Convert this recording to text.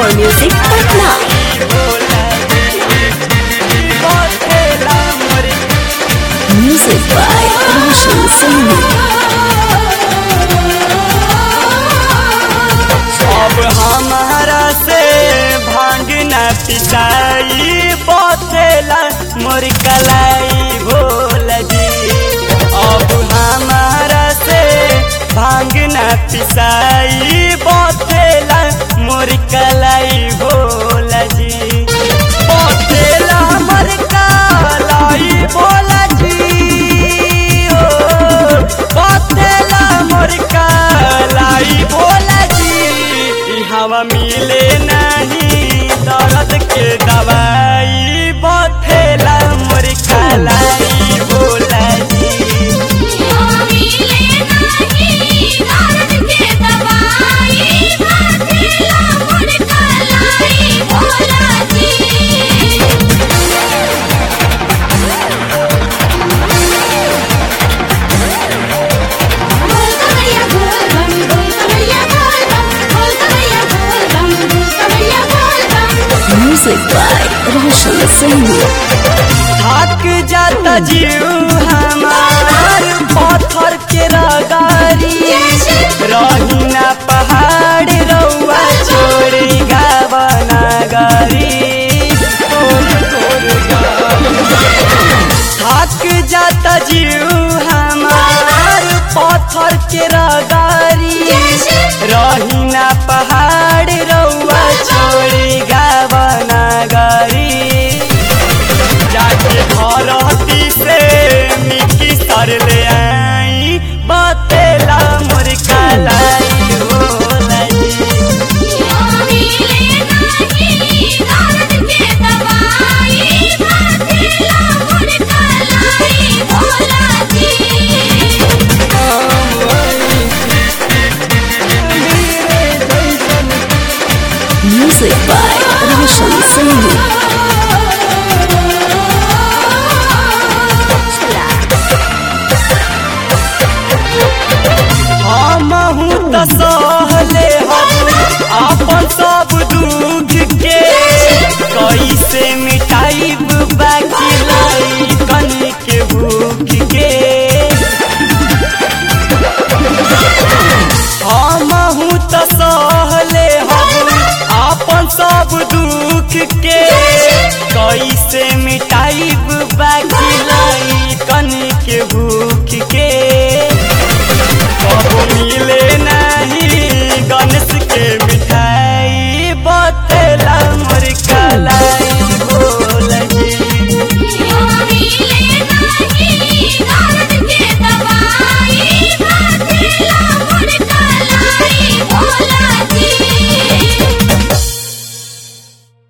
More Music Patna. Music by Roshan Singh. अब हमारा से भांग न पिसाई बतेला मोर कलाई भोल जी अब हमारा से भांग न पिसाई बतेला मोर कलाई भोल जी बतेला मोर कलाई भोल जी ओ बतेला मोर कलाई भोल जी ई हवा मिले नहीं दर्द के दवाई बथेला मोर कलाई भोला जी Music by Roshan Singh. थक जाता जीव हमार पत्थर के रगारी रही ना पहाड़ रउआ छोड़ी गावना गारी थक जाता जीव हमार पत्थर के रगारी रही ना पहाड़ रउआ छोड़ी गावना गारी जाके भरती से मिट्टी सर ले आई बतेला मोर कलाई होला जी Music by Roshan Singh. हमहू त सहले हम अपन सब दुख के कैसे मिटाइब बाकी लाई कनी के भूख के हमहू त सहले हम अपन सब दुख के कैसे मिटाइब बाकी लाई कनी के भूख के कबो मिले नहीं गणेश के